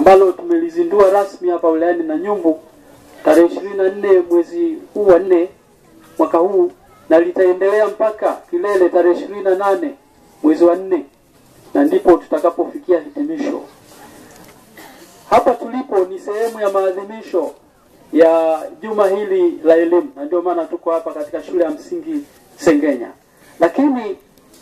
ambalo tumelizindua rasmi hapa wilayani Nanyumbu tarehe ishirini na nne mwezi huu wa nne mwaka huu na litaendelea mpaka kilele tarehe ishirini na nane mwezi wa nne na ndipo tutakapofikia hitimisho. Hapa tulipo ni sehemu ya maadhimisho ya juma hili la elimu, na ndio maana tuko hapa katika shule ya msingi Sengenya, lakini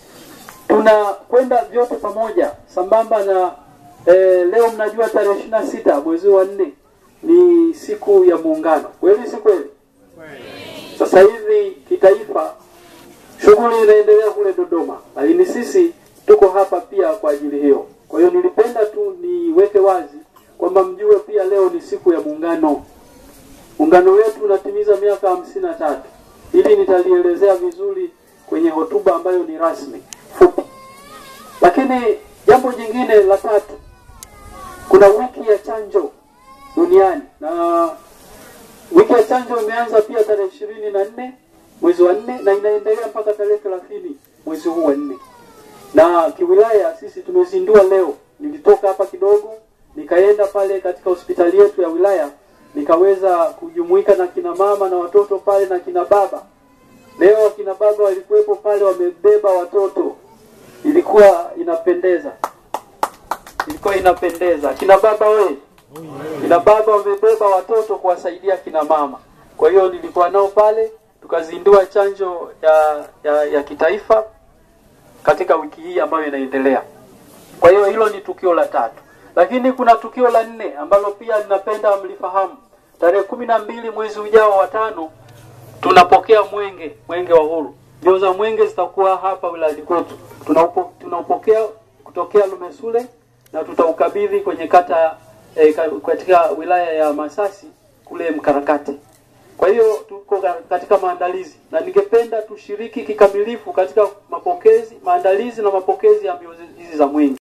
tunakwenda vyote pamoja sambamba na eh, leo mnajua tarehe ishirini na sita mwezi wa nne ni siku ya Muungano, kweli si kweli? Sasa hivi kitaifa shughuli inaendelea kule Dodoma, lakini sisi tuko hapa pia kwa ajili hiyo. Kwa hiyo nilipenda tu niweke wazi kwamba mjue pia leo ni siku ya Muungano. Muungano wetu unatimiza miaka hamsini na tatu. Hili nitalielezea vizuri kwenye hotuba ambayo ni rasmi fupi. Lakini jambo jingine la tatu, kuna wiki ya chanjo duniani na wiki ya chanjo imeanza pia tarehe ishirini na nne mwezi wa nne na inaendelea mpaka tarehe thelathini mwezi huu wa nne na kiwilaya sisi tumezindua leo. Nilitoka hapa kidogo nikaenda pale katika hospitali yetu ya wilaya nikaweza kujumuika na kina mama na watoto pale na kina baba. Leo kina baba walikuwepo pale wamebeba watoto, ilikuwa inapendeza, ilikuwa inapendeza. Kina baba we, kina baba wamebeba watoto kuwasaidia kina mama. Kwa hiyo nilikuwa nao pale, tukazindua chanjo ya, ya, ya kitaifa katika wiki hii ambayo inaendelea. Kwa hiyo hilo ni tukio la tatu, lakini kuna tukio la nne ambalo pia ninapenda mlifahamu. Tarehe kumi na mbili mwezi ujao wa tano tunapokea mwenge, mwenge wa uhuru. Mbio za mwenge zitakuwa hapa wilayani kwetu. Tunaupo, tunaupokea kutokea Lumesule na tutaukabidhi kwenye kata eh, katika wilaya ya Masasi kule Mkarakate. Kwa hiyo tuko katika maandalizi na ningependa tushiriki kikamilifu katika mapokezi, maandalizi na mapokezi ya mbio hizi za mwenge.